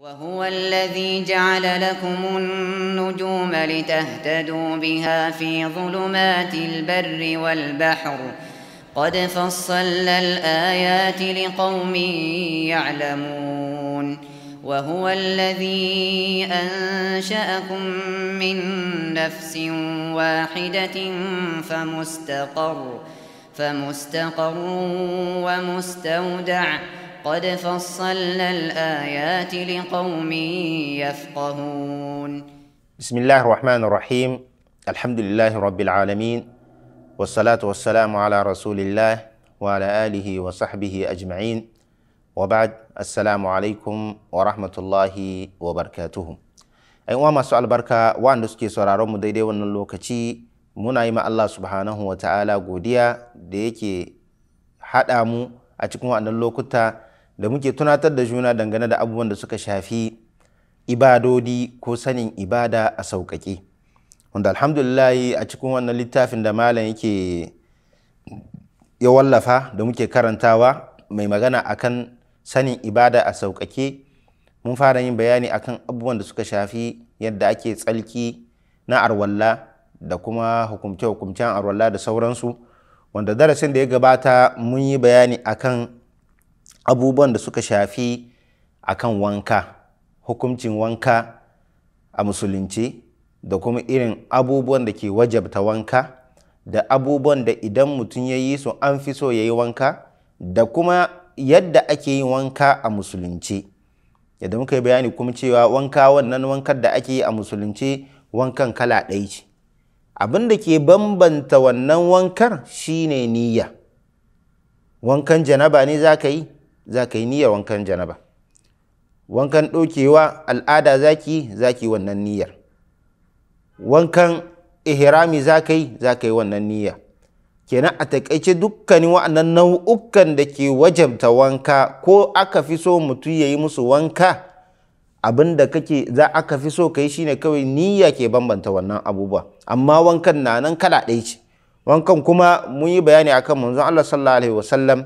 وهو الذي جعل لكم النجوم لتهتدوا بها في ظلمات البر والبحر قد فصلنا الآيات لقوم يعلمون وهو الذي أنشأكم من نفس واحدة فمستقر فمستقر ومستودع قد فصلنا الآيات لقوم يفقهون بسم الله الرحمن الرحيم الحمد لله رب العالمين والصلاة والسلام على رسول الله وعلى آله وصحبه أجمعين وبعد السلام عليكم ورحمة الله وبركاته ‘yan uwa masu albarka waɗanda suke sauraron mu daidai wannan lokaci muna yi ma Allah subhanahu wa ta'ala godiya da yake haɗa mu a cikin waɗannan lokuta da muke tunatar da juna dangane da abubuwan da suka shafi ibadodi ko sanin ibada a sauƙaƙe wanda alhamdulillah a cikin wannan littafin da malam yake ya wallafa da muke karantawa mai magana akan sanin ibada a sauƙaƙe mun fara yin bayani akan abubuwan da suka shafi yadda ake tsalki na arwalla da kuma hukumce-hukumcen arwalla da sauransu wanda darasin da ya gabata mun yi bayani akan abubuwan da suka shafi akan wanka hukuncin wanka a musulunci da kuma irin abubuwan da ke wajabta wanka da abubuwan da idan mutum ya yi su an fi so ya yi wanka da kuma yadda ake yin wanka a musulunci yadda muka yi bayani kuma cewa wanka wannan wankar da ake yi a musulunci wankan kala ɗaya ce abin da ke bambanta wannan wankar shine niyya wankan janaba ne za ka yi za ka yi niyyar wankan janaba wankan ɗaukewa al'ada za ki za ki wannan niyyar wankan ihrami za ka yi za ka yi wannan niyya kenan a takaice dukkanin wa'annan nau'ukan da ke wajabta wanka ko aka fi so mutum ya yi musu wanka abin da kake za aka fi so ka yi shine kawai niyya ke bambanta wannan abubuwa amma wankan na nan kala ɗaya ce wankan kuma mun yi bayani akan manzon Allah sallallahu alaihi wasallam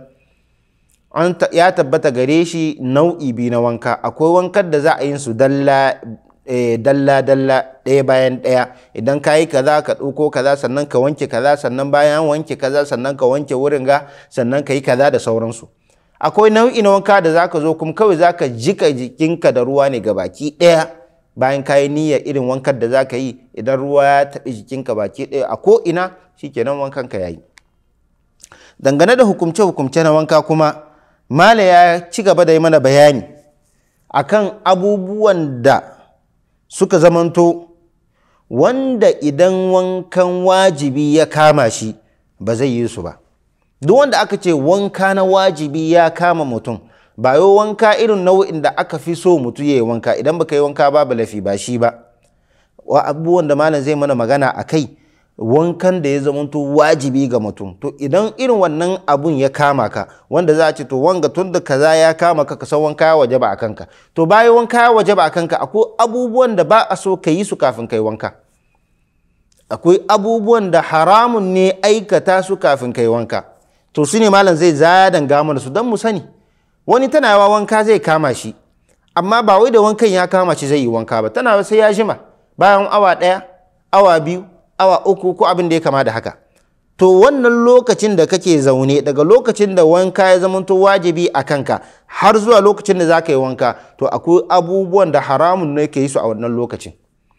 ya tabbata gare shi nau'i biyu na wanka akwai wankan da za a yin su dalla dalla dalla ɗaya bayan ɗaya idan ka yi kaza ka ɗauko kaza sannan ka wanke kaza sannan bayan wanke kaza sannan ka wanke wurin ga sannan ka yi kaza da sauransu akwai nau'i na wanka da zaka zo kuma kawai zaka jika jikinka da ruwa ne ga baki ɗaya bayan ka yi niyya irin wankan da zaka yi idan ruwa ya taɓi jikinka baki ɗaya a ko ina shikenan wankan ka yayi dangane da hukumce hukumce na wanka kuma mala ya ci gaba da yi mana bayani akan abubuwan da suka zamanto wanda idan wankan wajibi ya kama shi ba zai yi su ba duk wanda aka ce wanka na wajibi ya kama mutum ba yau wanka irin nau'in da aka fi so mutum ya yi wanka idan baka yi wanka babu lafi ba shi ba wa abubuwan da malam zai mana magana a kai wankan da ya zamanto wajibi ga mutum to idan irin wannan abun ya kama ka wanda za a ce to wanga tun da kaza ya kama ka san wanka ya waje ba a kanka to bayan wanka ya waje ba a kanka akwai abubuwan da ba a so ka yi su kafin kai wanka akwai abubuwan da haramun ne aikata su kafin kai wanka to su ne malam zai zadan gama su don mu sani wani tana yawa wanka zai kama shi amma ba wai da wankan ya kama shi zai yi wanka ba tana sai ya jima bayan awa ɗaya awa biyu awa uku ko abin da ya kama da haka to wannan lokacin da kake zaune daga lokacin da wanka ya zamanto wajibi a kanka har zuwa lokacin da za ka yi wanka to akwai abubuwan da haramun ne ka yi su a wannan lokacin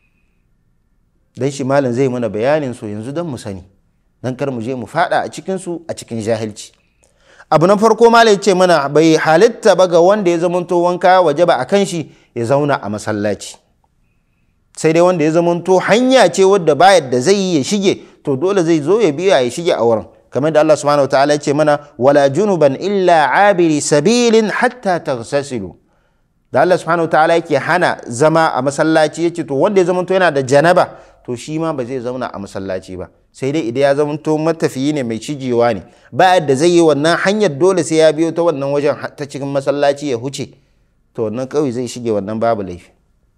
dan shi malam zai mana bayanin su yanzu don mu sani dan kar mu je mu fada a cikin su a cikin jahilci abu na farko malam ce mana bai halitta ba ga wanda ya zamanto wanka waje ba a kan shi ya zauna a masallaci sai dai wanda ya zamanto hanya ce wadda ba yadda zai yi ya shige to dole zai zo ya biya ya shige a wurin kamar da Allah subhanahu wataala ya ce mana wala junuban illa abiri sabilin hatta taghtasilu da Allah subhanahu wataala yake hana zama a masallaci yace to wanda ya zamanto yana da janaba to shi ma ba zai zauna a masallaci ba sai dai idan ya zamanto matafiyi ne mai cijewa ne ba yadda zai yi wannan hanyar dole sai ya biyo ta wannan wajen ta cikin masallaci ya huce to wannan kawai zai shige wannan babu laifi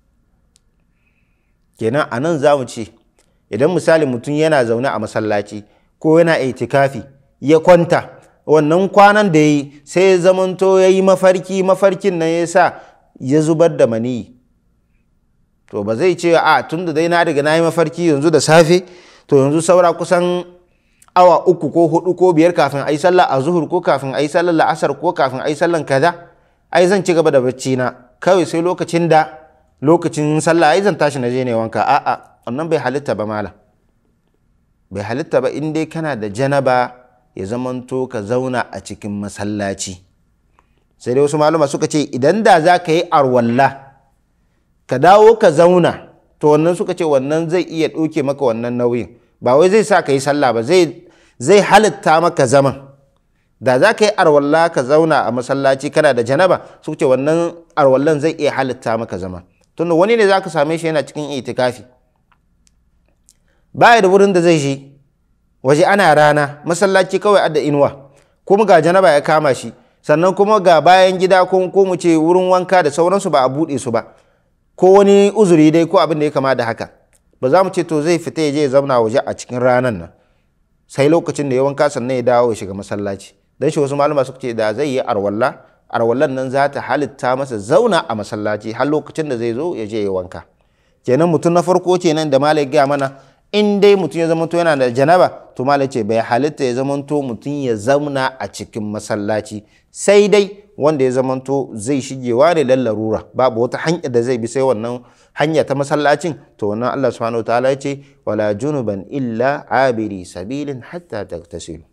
kenan a nan za mu ce idan misali mutum yana zaune a masallaci ko yana itikafi ya kwanta wannan kwanan da ya yi sai ya zamanto ya yi mafarki mafarkin nan ya sa ya zubar da maniyi to ba zai ce a tun da dai na riga na yi mafarki yanzu da safe to yanzu saura kusan awa uku ko hudu ko biyar kafin a yi sallah a zuhur ko kafin a yi sallar la'asar ko kafin a yi sallar kaza ai zan ci gaba da bacci na kawai sai lokacin da lokacin sallah ai zan tashi na je ne wanka a'a wannan bai halitta ba malam bai halitta ba in dai kana da janaba ya zamanto ka zauna a cikin masallaci sai dai wasu malama suka ce idan da za ka yi arwalla ka dawo ka zauna to wannan suka ce wannan zai iya ɗauke maka wannan nauyin ba wai zai sa ka yi sallah ba zai zai halitta maka zaman da za ka yi arwalla ka zauna a masallaci kana da janaba suka ce wannan arwallan zai iya halitta maka zama tunda wani ne za ka same shi yana cikin itikafi baya da wurin da zai je waje ana rana masallaci kawai adda inuwa kuma ga janaba ya kama shi sannan kuma ga bayan gida ko mu ce wurin wanka da sauransu ba a buɗe su ba ko wani uzuri dai ko abin da ya kama da haka ba za mu ce to zai fita ya je ya zauna waje a cikin ranan nan sai lokacin da ya wanka sannan ya dawo ya shiga masallaci dan shi wasu malama suka ce da zai yi arwalla arwallan nan za ta halitta masa zauna a masallaci har lokacin da zai zo ya je ya wanka kenan mutum na farko kenan da malai gaya mana in dai mutum ya zamanto yana da janaba to malai ce bai halitta ya zamanto mutum ya zauna a cikin masallaci sai dai wanda ya zamanto zai shigewa ne larura babu wata hanya da zai bi sai wannan hanya ta masallacin to wannan Allah subhanahu wa ta'ala ya ce wala junuban illa abiri sabilin hatta tagtasilu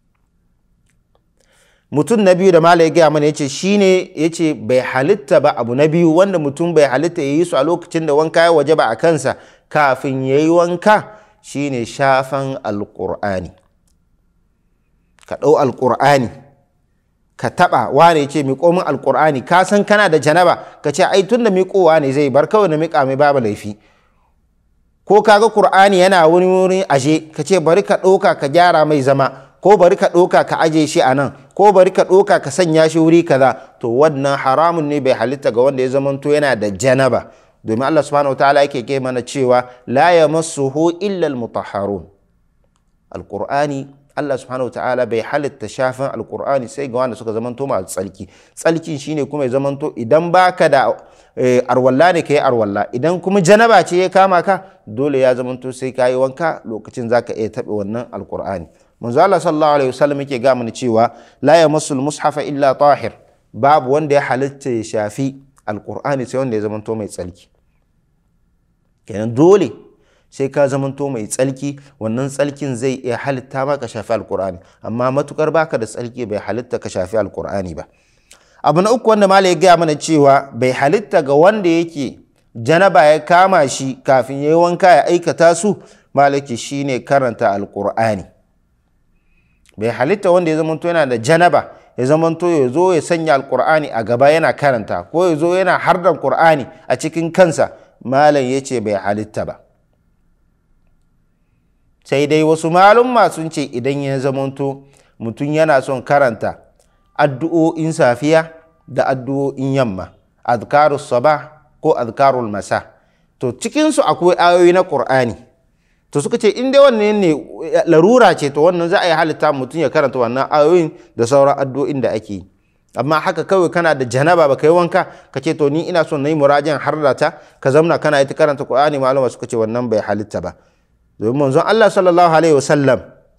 mutum na biyu da malai gaya mana yace shine yace bai halitta ba abu na biyu wanda mutum bai halitta ya yi su a lokacin da wanka ya waje ba a kansa kafin ya yi wanka shine shafan alƙur'ani ka ɗau alƙur'ani ka taɓa wane ce miƙo min alƙur'ani ka san kana da janaba ka ce ai tun da miƙowa ne zai bar kawai na miƙa mai babu laifi ko kaga ƙur'ani yana wani wurin aje ka ce bari ka ɗauka ka gyara mai zama ko bari ka ɗauka ka aje shi a nan ko bari ka ɗauka ka sanya shi wuri kaza to wannan haramun ne bai halitta ga wanda ya zamanto yana da janaba domin Allah subhanahu wa ta'ala yake ke mana cewa la yamassuhu illa almutahharun alqur'ani Allah subhanahu wa ta'ala bai halitta shafin alqur'ani sai ga wanda suka zamanto masu tsalki tsalkin shine kuma ya zamanto idan baka da arwalla ne kai arwalla idan kuma janaba ce ya kama ka dole ya zamanto sai ka yi wanka lokacin zaka iya taɓa wannan alqur'ani manzo Allah sallallahu alaihi wasallam yake ga mana cewa la yamassul mushafa illa tahir babu wanda ya halitta ya shafi alqur'ani sai wanda ya zamanto mai tsalki kenan dole sai ka zamanto mai tsalki wannan tsalkin zai iya halitta ma ka shafi alqur'ani amma matukar baka da tsalki bai halitta ka shafi alqur'ani ba abu na uku wanda malai ya gaya mana cewa bai halitta ga wanda yake janaba ya kama shi kafin ya yi wanka ya aikata su malaki shine karanta alqur'ani bai halitta wanda ya zamanto yana da janaba ya zamanto ya zo ya sanya alkur'ani a gaba yana karanta ko ya zo yana hardan qur'ani a cikin kansa malam ya ce bai halitta ba sai dai wasu malumma sun ce idan ya zamanto mutum yana son karanta addu'o'in safiya da addu'o'in yamma azkarus sabah ko azkarul masa to cikinsu akwai ayoyi na qur'ani to suka ce in dai wannan ne larura ce to wannan za a yi halitta mutum ya karanta wannan ayoyin da sauran addu'o'in da ake yi amma haka kawai kana da janaba baka yi wanka ka ce to ni ina son na yi murajan har da ta ka zamna kana yi ta karanta qur'ani malama suka ce wannan bai halitta ba domin manzon Allah sallallahu alaihi wasallam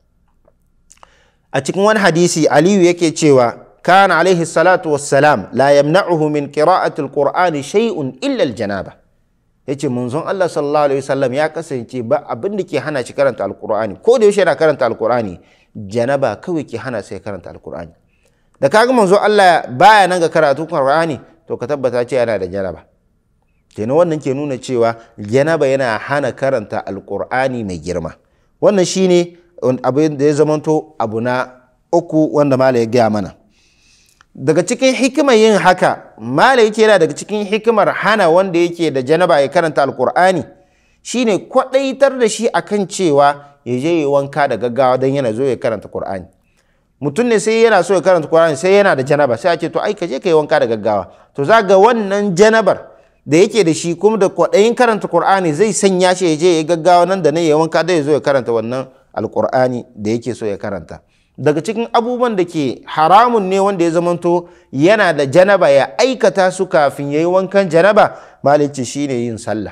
a cikin wani hadisi Aliyu yake cewa kana alaihi salatu wassalam la yamna'uhu min qira'ati alqur'ani shay'un illa aljanaba yace manzon Allah sallallahu alaihi wasallam ya kasance ba abin da ke hana shi karanta alqur'ani ko da yaushe yana karanta alqur'ani janaba kawai ke hana sai karanta alqur'ani da kaga manzon Allah baya nan ga karatu qur'ani to ka tabbata ce yana da janaba kenan wannan ke nuna cewa janaba yana hana karanta alqur'ani mai girma wannan shine abin da ya zamanto abu na uku wanda mala ya gaya mana daga cikin hikimar yin haka mala yake yana daga cikin hikimar hana wanda yake da janaba ya karanta alkur'ani shine kwadaitar da shi akan cewa ya je yi wanka da gaggawa don yana zo ya karanta qur'ani mutum ne sai yana so ya karanta qur'ani sai yana da janaba sai a ce to ai ka je ka yi wanka da gaggawa to za ga wannan janabar da yake da shi kuma da kwaɗayin karanta qur'ani zai sanya shi ya je ya gaggawa nan da nan ya wanka da ya zo ya karanta wannan alkur'ani da yake so ya karanta daga cikin abubuwan da ke haramun ne wanda ya zamanto yana da janaba ya aikata su kafin ya yi wankan janaba malici shine yin sallah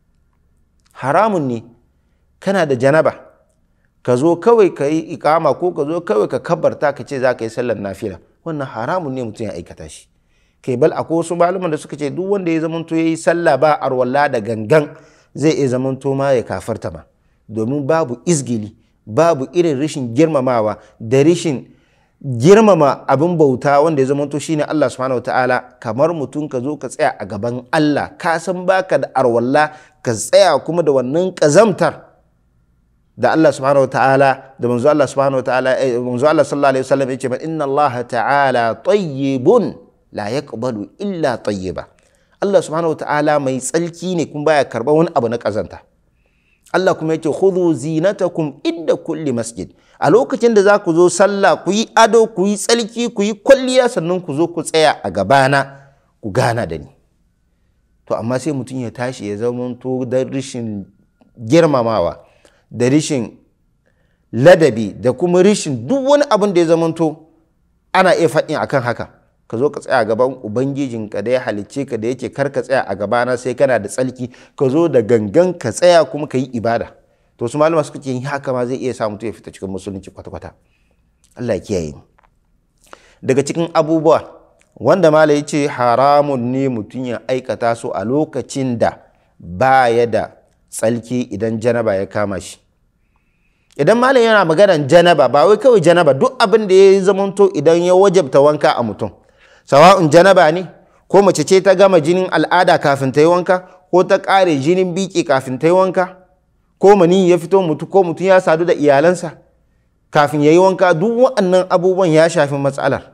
haramun ne kana da janaba ka zo kawai ka yi ikama ko ka zo kawai ka kabarta ka ce za ka yi sallar nafila wannan haramun ne mutum ya aikata shi kai bal akwai wasu malaman da suka ce duk wanda ya zamanto ya yi sallah ba arwalla da gangan zai iya zamanto ma ya kafarta ma domin babu izgili babu irin rashin girmamawa da rashin girmama abin bauta wanda ya zamanto shine Allah subhanahu wataala kamar mutum ka zo ka tsaya a gaban Allah ka san baka da arwalla ka tsaya kuma da wannan kazamtar da Allah subhanahu wataala da manzo Allah subhanahu wataala manzo Allah sallallahu alaihi wasallam yace inna Allah ta'ala tayyibun la yaqbalu illa tayyiba Allah subhanahu wataala mai tsalki ne kuma baya karba wani abu na kazanta Allah kuma yake khudhu zinatakum inda kulli masjid a lokacin da za ku zo sallah ku yi ado ku yi tsalki ku yi kwalliya sannan ku zo ku tsaya a gabana ku gana da ni to amma sai mutum ya tashi ya zamanto da rishin girmamawa da rishin ladabi da kuma rishin duk wani abin da ya zamanto ana iya faɗin akan haka ka zo ka tsaya gaban ubangijinka da ya halicce ka da yake kar ka tsaya a gabana sai kana da tsalki ka zo da gangan ka tsaya kuma ka yi ibada to su malama suka ce yin haka ma zai iya sa mutum ya fita cikin musulunci kwata-kwata Allah ya kiyaye daga cikin abubuwa wanda mala ya ce haramun ne mutum ya aikata su a lokacin da baya da tsalki idan janaba ya kama shi idan malam yana maganan janaba ba wai kawai janaba duk abin da ya zamanto idan ya wajabta wanka a mutum sawa'un janaba ne ko mace ce ta gama jinin al'ada kafin ta yi wanka ko ta ƙare jinin biki kafin ta yi wanka ko mani ya fito mutu ko mutum ya sadu da iyalansa kafin ya yi wanka duk waɗannan abubuwan ya shafi matsalar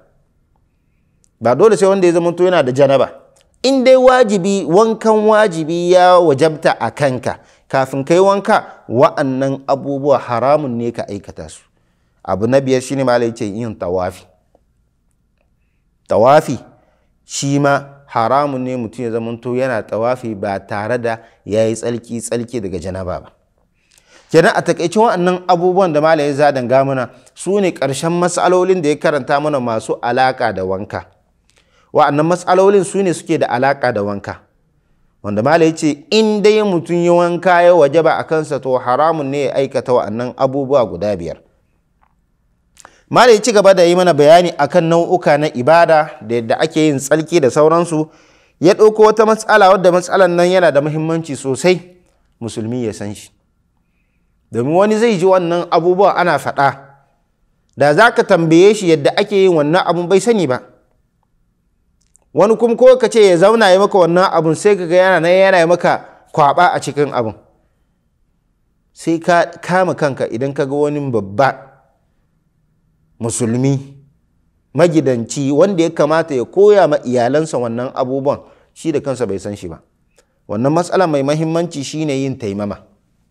ba dole sai wanda ya zamanto yana da janaba in dai wajibi wankan wajibi ya wajabta a kanka kafin kai wanka wa'annan abubuwa haramun ne ka aikata su abu na biyar shine ma ce yin tawafi tawafi shi ma haramun ne mutum ya zamanto yana tawafi ba tare da ya yi tsalki tsalki daga janaba ba kenan a takaicin wa'annan abubuwan da malaye zadan gamuna su ne ƙarshen matsalolin da ya karanta mana masu alaƙa da wanka wa'annan matsalolin su ne suke da alaƙa da wanka wanda mala ya ce in dai mutum yi wanka ya waje ba a kansa to haramun ne ya aikata wa'annan abubuwa guda biyar mala ya ci gaba da yi mana bayani akan nau'uka na ibada da yadda ake yin tsalki da sauransu ya ɗauko wata matsala wadda matsalan nan yana da muhimmanci sosai musulmi ya san shi domin wani zai ji wannan abubuwa ana faɗa da za ka tambaye shi yadda ake yin wannan abun bai sani ba wani kuma ko ka ce ya zauna ya maka wannan abun sai ka ga yana nan yana maka kwaba a cikin abun sai ka kama kanka idan ka ga wani babba musulmi magidanci wanda ya kamata ya koya ma iyalansa wannan abubuwan shi da kansa bai san shi ba wannan matsala mai mahimmanci shine yin taimama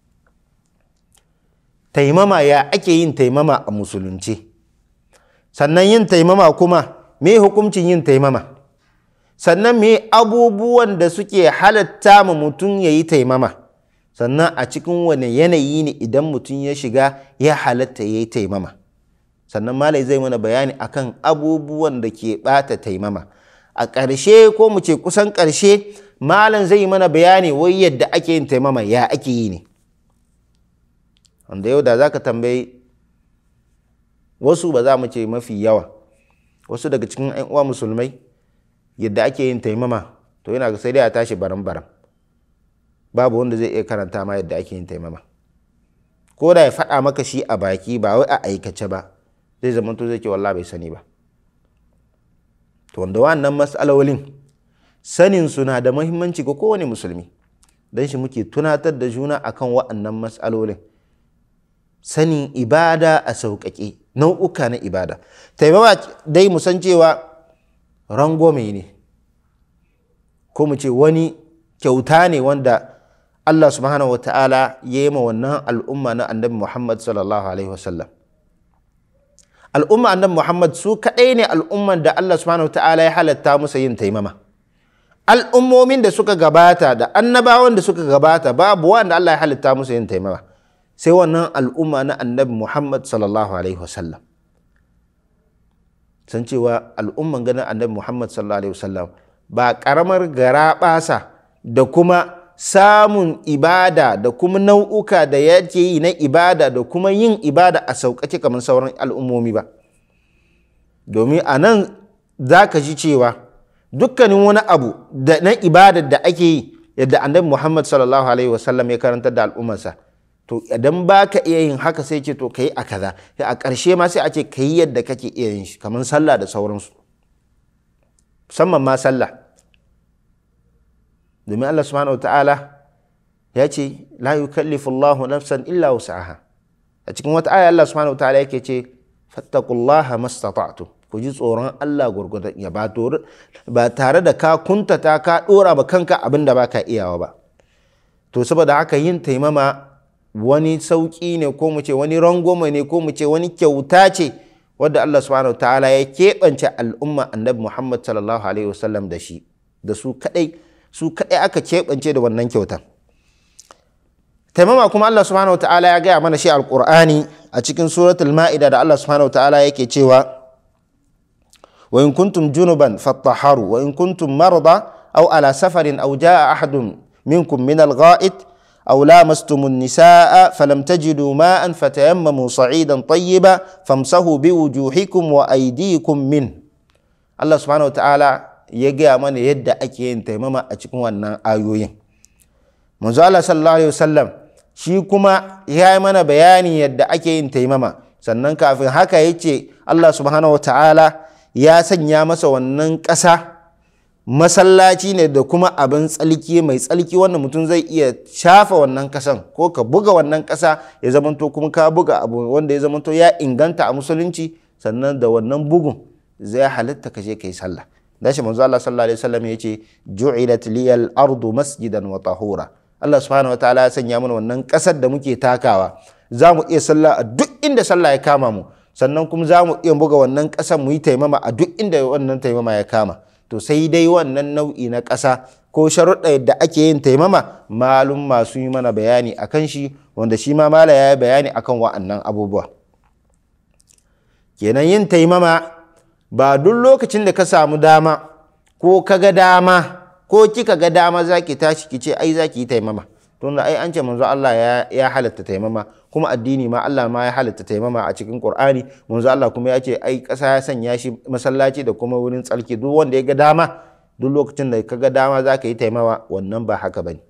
taimama ya ake yin taimama a musulunci sannan yin taimama kuma me hukuncin yin taimama sannan me abubuwan da suke halatta ma mutum ya yi taimama sannan a cikin wane yanayi ne idan mutum ya shiga ya halatta ya yi taimama sannan malai zai mana bayani akan abubuwan da ke bata taimama a ƙarshe ko mu ce kusan ƙarshe malam zai mana bayani wai yadda ake yin taimama ya ake yi ne wanda yau da za ka tambayi wasu ba za mu ce mafi yawa wasu daga cikin 'yan uwa musulmai yadda ake yin taimama to yana sai dai a tashi baram baram babu wanda zai iya karanta ma yadda ake yin taimama ko da ya faɗa maka shi a baki ba wai a aikace ba zai zama to zai ke wallah bai sani ba to wanda wannan matsalolin sanin suna da muhimmanci ga kowane musulmi don shi muke tunatar da juna akan wa'annan matsalolin sanin ibada a sauƙaƙe nau'uka na ibada taimama dai mu san cewa rangome ne ko mu ce wani kyauta ne wanda Allah subhanahu wata'ala ya yi ma wannan al'umma na annabi Muhammad sallallahu alaihi wasallam al'umma annabi Muhammad su kaɗai ne al'umman da Allah subhanahu wata'ala ya halatta musu yin taimama al'ummomin da suka gabata da annabawan da suka gabata babu wanda Allah ya halitta musu yin taimama sai wannan al'umma na annabi Muhammad sallallahu alaihi wasallam san cewa al'umman ganin annabi muhammad sallallahu alaihi wasallam ba karamar garaɓasa da kuma samun ibada da kuma nau'uka da yake yi na ibada da kuma yin ibada a sauƙaƙe kamar sauran al'ummomi ba domin a nan za ka ji cewa dukkanin wani abu da na ibadar da ake yi yadda annabi muhammad sallallahu alaihi wasallam ya karantar da al'ummarsa to idan ba ka iya yin haka sai ce to ka yi a kaza a ƙarshe ma sai a ce ka yi yadda kake iya yin shi kamar sallah da sauransu musamman ma sallah domin Allah subhanahu wa ta'ala ya ce la yukallifu Allahu nafsan illa wus'aha a cikin wata aya Allah subhanahu wa ta'ala yake ce fattaqullaha mastata'tu ku ji tsoron Allah gurgurdan ya ba ba tare da ka kuntata ka dora ma kanka abin da baka iyawa ba to saboda haka yin taimama wani sauki ne ko mu ce wani rangwame ne ko mu ce wani kyauta ce wadda Allah subhanahu wa ta'ala ya keɓance al'umma annabi Muhammad sallallahu alaihi wasallam da shi da su kadai su kadai aka keɓance da wannan kyautan taimama kuma Allah subhanahu wa ta'ala ya gaya mana shi alqur'ani a cikin suratul ma'ida da Allah subhanahu wa ta'ala yake cewa wa in kuntum junuban fattaharu wa in kuntum marda aw ala safarin aw jaa ahadun minkum min al-gha'it أو لامستم النساء فلم تجدوا ماء فتيمموا صعيدا طيبا فامسحوا بوجوهكم وأيديكم منه الله سبحانه وتعالى يجي من يد أكين تيمما أتكون أن آيوين منذ الله صلى الله عليه وسلم shi kuma ya yi mana bayani yadda ake yin taimama sannan kafin haka ya ce Allah subhanahu wa ta'ala ya sanya masa wannan ƙasa masallaci ne da kuma abin tsalki mai tsalki wanda mutum zai iya shafa wannan kasan ko ka buga wannan kasa ya zamanto kuma ka buga abu wanda ya zamanto ya inganta a musulunci sannan da wannan bugun zai halitta ka je kai sallah da shi manzo Allah sallallahu alaihi wasallam yace ju'ilat liyal ardu masjidan wa tahura Allah subhanahu wataala ya sanya mana wannan kasar da muke takawa za mu iya sallah a duk inda sallah ya kama mu sannan kuma za mu iya buga wannan kasar mu yi taimama a duk inda wannan taimama ya kama to sai dai wannan nau'i na ƙasa ko sharuɗa yadda ake yin taimama malum masu yi mana bayani a kan shi wanda shi ma mala ya yi bayani akan wa'annan abubuwa kenan yin taimama ba duk lokacin da ka samu dama ko ka ga dama ko kika ga dama za ki tashi ki ce ai za ki yi taimama tunda ai an ce manzo Allah ya halatta taimama kuma addini ma Allah ma ya halatta taimama a cikin Qur'ani manzo Allah kuma ya ce ai ƙasa ya sanya shi masallaci da kuma wurin tsarki duk wanda ya ga dama duk lokacin da ka ga dama za ka yi taimama wannan ba haka bane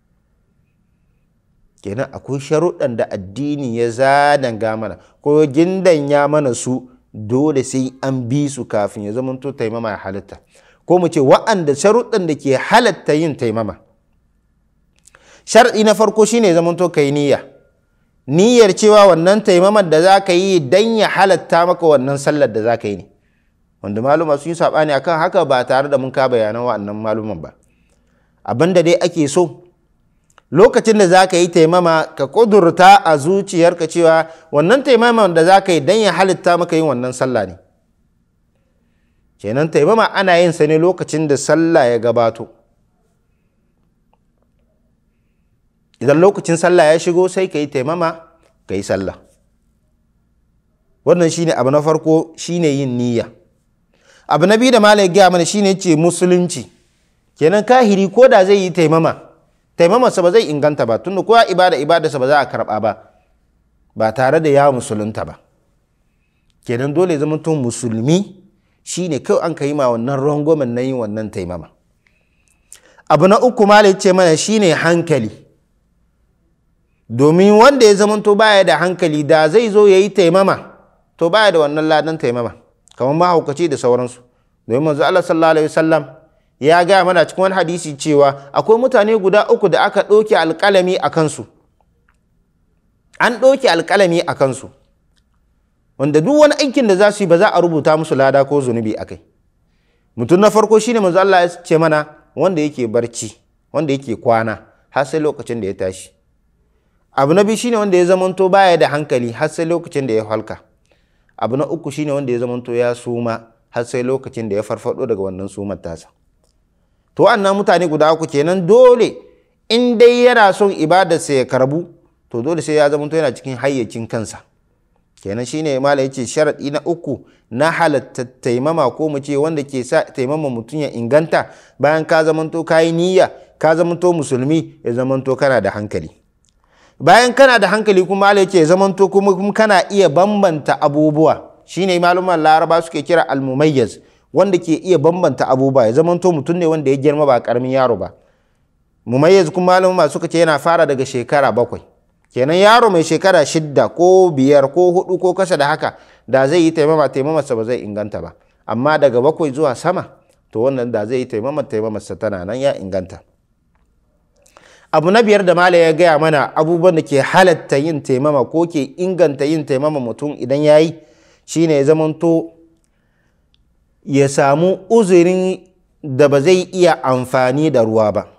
kenan akwai sharuɗan da addini ya zadanga mana ko ya mana su dole sai an bi su kafin ya zamanto taimama ya halatta ko mu ce wa'anda sharuɗan da ke halatta yin taimama shar'i na farko shine zamanto kai niyya niyyar cewa wannan taimamar da za ka yi dan ya halatta maka wannan sallar da za ka yi ne wanda maluma sun yi saɓani akan haka ba tare da mun ka bayanan wa'annan maluman ba abin da dai ake so lokacin da za ka yi taimama ka kudurta a zuciyarka cewa wannan taimamar da za ka yi dan ya halitta maka yin wannan sallah ne kenan taimama ana yin sa ne lokacin da sallah ya gabato idan lokacin sallah ya shigo sai ka yi taimama ka yi sallah wannan shine abu na farko shine yin niyya abu na biyu da malai gaya mana shine ce musulunci kenan kahiri ko da zai yi taimama taimamarsa ba zai inganta ba tunda kowa ibada ibadarsa ba za a karba ba ba tare da ya musulunta ba kenan dole zama tun musulmi shine kawai an ka yi ma wannan rangwamen na yin wannan taimama abu na uku malai ce mana shine hankali domin wanda ya zamanto baya da hankali da zai zo ya yi taimama to baya da wannan ladan taimama kamar mahaukaci da sauransu domin manzo Allah sallallahu alaihi wasallam ya gaya mana cikin wani hadisi cewa akwai mutane guda uku da aka ɗauke alƙalami a kansu an ɗauke alƙalami a kansu wanda duk wani aikin da za su yi ba za a rubuta musu lada ko zunubi a kai mutum na farko shine manzo Allah ya ce mana wanda yake barci wanda yake kwana har sai lokacin da ya tashi abu na biyu shine wanda ya zamanto baya da hankali har sai lokacin da ya halka abu na uku shine wanda ya zamanto ya suma har sai lokacin da ya farfado daga wannan sumar tasa to wannan mutane guda uku kenan dole in dai yana son ibadarsa ya karbu to dole sai ya zamanto yana cikin hayyacin kansa kenan shine mala yace sharadi na uku na halatta taimama ko mu ce wanda ke sa taimama mutum ya inganta bayan ka zamanto kayi niyya ka zamanto musulmi ya zamanto kana da hankali bayan kana da hankali kuma mala yace ya zamanto kuma kana iya bambanta abubuwa shine maluman laraba suke kira almumayyaz wanda ke iya bambanta abubuwa ya zamanto mutum ne wanda ya girma ba karamin yaro ba mumayyaz kuma malama suka ce yana fara daga shekara bakwai kenan yaro mai shekara shidda ko biyar ko hudu ko kasa da haka da zai yi taimama taimamarsa ba zai inganta ba amma daga bakwai zuwa sama to wannan da zai yi taimama taimamarsa tana nan ya inganta abu na biyar da mala ya gaya mana abubuwan da ke halatta yin taimama ko ke inganta yin taimama mutum idan ya yi shine ya zamanto ya samu uzurin da ba zai iya amfani da ruwa ba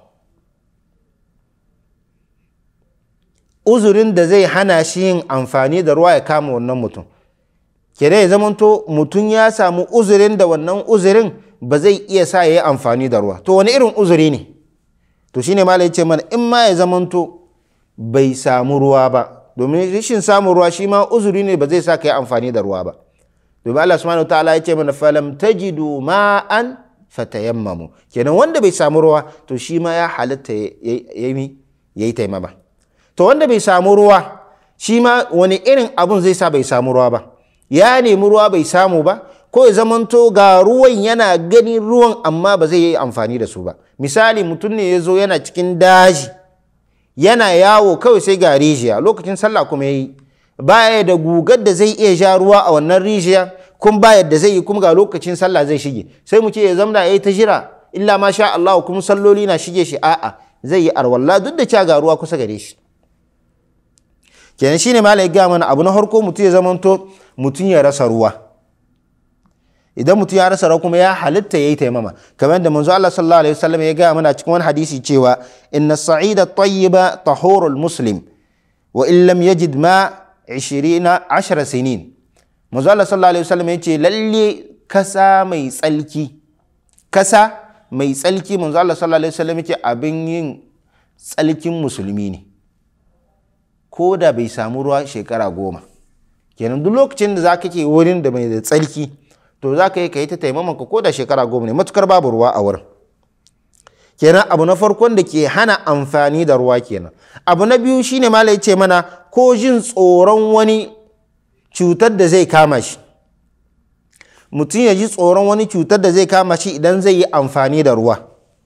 uzurin da zai hana shi yin amfani da ruwa ya kama wannan mutum kere ya zamanto mutum ya samu uzurin da wannan uzurin ba zai iya sa ya yi amfani da ruwa to wani irin uzuri ne to shine ma ya ce mana in ma ya zamanto bai samu ruwa ba domin rashin samun ruwa shi ma uzuri ne ba zai sa ka yi amfani da ruwa ba domin Allah subhanahu ta'ala ya ce mana falam tajidu ma'an fatayammamu kenan wanda bai samu ruwa to shi ma ya halatta ya yi taimama to wanda bai samu ruwa shi ma wani irin abun zai sa bai samu ruwa ba ya nemi ruwa bai samu ba ko ya zamanto ga ruwan yana ganin ruwan amma ba zai yi amfani da su ba misali mutum ne ya zo yana cikin daji yana yawo kawai sai ga rijiya lokacin sallah kuma ya yi baya da gugar da zai iya sha ruwa a wannan rijiya kun ba yadda zai yi kuma ga lokacin sallah zai shige sai mu ce ya zamna ya yi ta jira illa ma sha Allah kuma salloli na shige shi a'a zai yi arwalla duk da cewa ga ruwa kusa gare shi kenan shine malai ya gaya mana abu na farko mutum ya zamanto mutum ya rasa ruwa idan mutum ya rasa ruwa kuma ya halitta yayi taimama kamar da manzo Allah sallallahu alaihi wasallam ya gaya mana cikin wani hadisi cewa inna sa'ida tayyiba tahurul muslim wa in lam yajid ma 20 10 sinin manzo Allah sallallahu alaihi wasallam ya ce lalle kasa mai tsalki kasa mai tsalki manzo Allah sallallahu alaihi wasallam ya ce abin yin tsalkin musulmi ne ko da bai samu ruwa shekara goma kenan duk lokacin da za ka ke wurin da mai da tsarki to za ka yi ka yi ta taimamanka ko da shekara goma ne matukar babu ruwa a wurin kenan abu na farkon da ke hana amfani da ruwa kenan abu na biyu shine malai ce mana ko jin tsoron wani cutar da zai kama shi mutum ya ji tsoron wani cutar da zai kama shi idan zai yi amfani da ruwa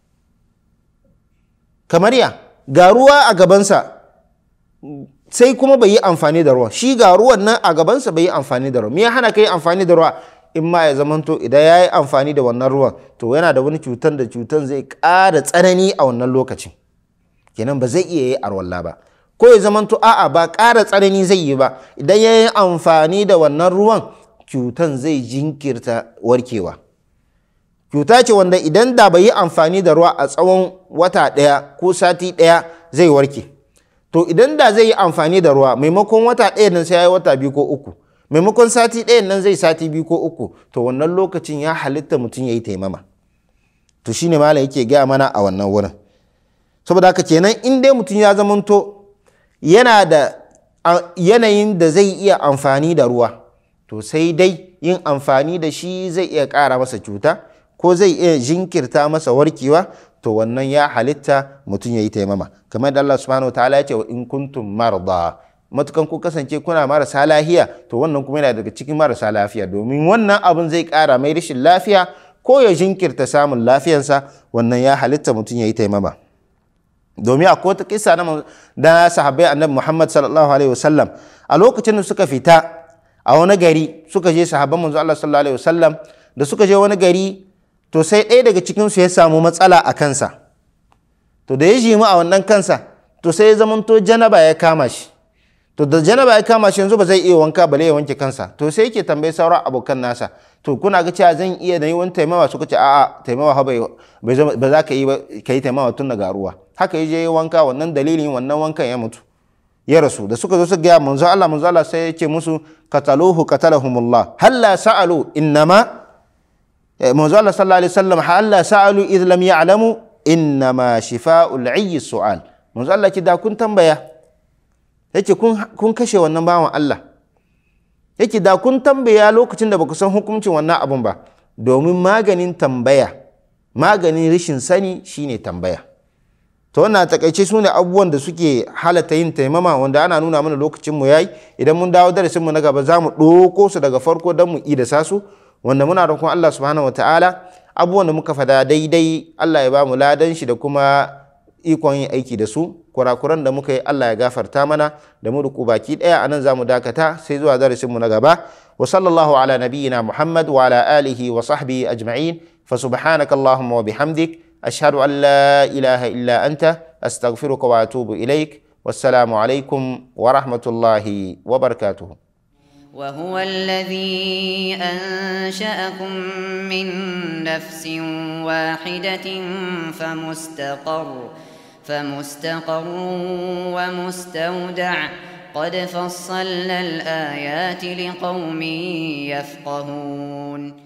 kamar ya ga ruwa a gabansa sai kuma bai yi amfani da ruwa shi ga ruwan nan a gabansa bai yi amfani da ruwa me ya hana kai amfani da ruwa in ma ya zamanto idan ya yi amfani da wannan ruwan to yana da wani cutar da cutar zai ƙara tsanani a wannan lokacin kenan ba zai iya yi arwalla ba ko ya zamanto a'a ba ƙara tsanani zai yi ba idan ya yi amfani da wannan ruwan cutan zai jinkirta warkewa cuta ce wanda idan da bai yi amfani da ruwa a tsawon wata ɗaya ko sati ɗaya zai warke to idan da zai yi amfani da ruwa maimakon wata ɗaya nan sai ya yi wata biyu ko uku maimakon sati ɗaya nan zai sati biyu ko uku to wannan lokacin ya halitta mutum ya yi taimama to shine mala yake gaya mana a wannan wurin saboda haka kenan in dai mutum ya zamanto yana da yanayin da zai iya amfani da ruwa to sai dai yin amfani da shi zai iya ƙara masa cuta ko zai iya jinkirta masa warkewa to wannan ya halitta mutum ya yi taimama kamar da Allah subhanahu wa ta'ala ya ce wa in kuntum marda matukan ku kasance kuna marasa lafiya to wannan kuma yana daga cikin marasa lafiya domin wannan abin zai ƙara mai rashin lafiya ko ya jinkirta samun lafiyansa wannan ya halitta mutum ya yi taimama domin akwai wata kisa na sahabbai annabi Muhammad sallallahu alaihi wasallam a lokacin da suka fita a wani gari suka je sahabban manzo Allah sallallahu alaihi wasallam da suka je wani gari to sai ɗaya daga cikinsu ya samu matsala a kansa to da ya jimu a wannan kansa to sai ya zamanto janaba ya kama shi to da janaba ya kama shi yanzu ba zai iya wanka bale ya wanke kansa to sai yake tambayi sauran abokan nasa to kuna ga cewa zan iya na yi wani taimawa suka ce a'a taimawa ba za ka yi ba ka yi taimawa tun daga ruwa haka ya je yi wanka wannan dalilin wannan wankan ya mutu ya rasu da suka zo su gaya manzo Allah manzo Allah sai ya ce musu qataluhu qatalahumullah halla sa'alu innama manzo Allah sallallahu alaihi wasallam halla sa'alu idh lam ya'lamu innama shifa'ul 'ayyi su'al manzo Allah ki da kun tambaya yace kun kun kashe wannan bawan Allah yake da kun tambaya lokacin da baku san hukuncin wannan abun ba domin maganin tambaya maganin rashin sani shine tambaya to wannan takaice su ne abubuwan da suke halatta yin taimama wanda ana nuna mana lokacin mu yayi idan mun dawo darasin mu na gaba za mu ɗauko su daga farko don mu idasa su wanda muna roƙon Allah subhanahu wataala abubuwan da muka fada daidai Allah ya ba mu ladan shi da kuma ikon yin aiki da su kurakuran da muka yi Allah ya gafarta mana da mu ruku baki daya anan za mu dakata sai zuwa darasin mu na gaba wa sallallahu ala nabiyyina Muhammad wa ala alihi wa sahbihi ajma'in fa subhanaka allahumma wa bihamdik ashhadu an la ilaha illa anta astaghfiruka wa atubu ilaik wassalamu alaikum wa rahmatullahi wa barakatuh وهو الذي أنشأكم من نفس واحدة فمستقر فمستقر ومستودع قد فصلنا الآيات لقوم يفقهون